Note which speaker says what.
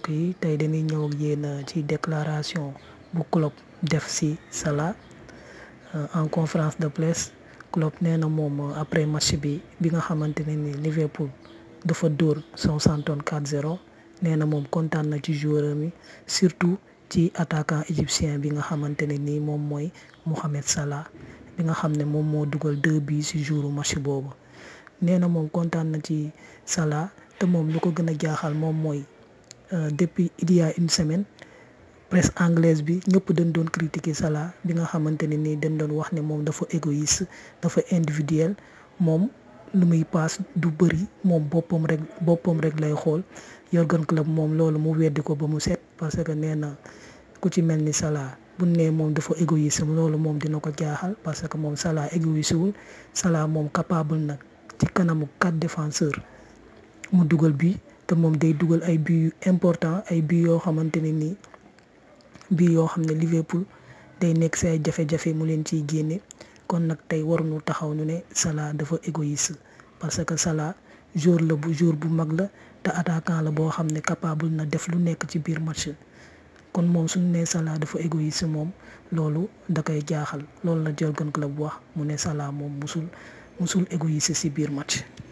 Speaker 1: mbokk yi tey dañuy ñëw ak yéen ci déclaration bu Klopp def ci Salah en conférence de presse Klopp nee na moom après match bi bi nga xamante ne ni Liverpool dafa dóor Southampton 4-0 nee na moom kontaan na ci joueur mi surtout ci attaquant égyptien bi nga xamante ne ni moom mooy Mohamed Salah bi nga xam ne moom moo dugal deux buts ci jouru match boobu nee na moom kontaan na ci Salah te moom lu ko gën a jaaxal moom mooy depuis il y a une semaine presse anglaise bi ñëpp dañ doon critiquer Salah bi nga xamante ne nii dañ doon wax ne moom dafa égoïste dafa individuel moom lu muy paas du bëri moom boppam rek boppam rek lay xool Jürgen Klopp moom loolu mu weddi ko ba mu set parce que nee na ku ci mel ni Salah bu nee moom dafa égoïste loolu moom dina ko jaaxal parce que moom Salah égoïste wul Salah moom capable nag ci kanamu quatre défenseurs mu dugal bi te moom day dugal ay buts yu important ay buts yoo xamante ne nii bii yoo xam ne Liverpool day nekk si ay jafe-jafe mu leen ciy génne kon nag tey waruñu taxaw ñu ne Salah dafa égoïste parce que Salah jour la bu jour bu mag la te attaquant la boo xam ne capable na def lu nekk ci biir match kon moom suñu nee Salah dafa égoïste moom loolu da koy jaaxal loolu la Jürgen Klopp wax mu ne Salah moom musul musul égoïste ci biir match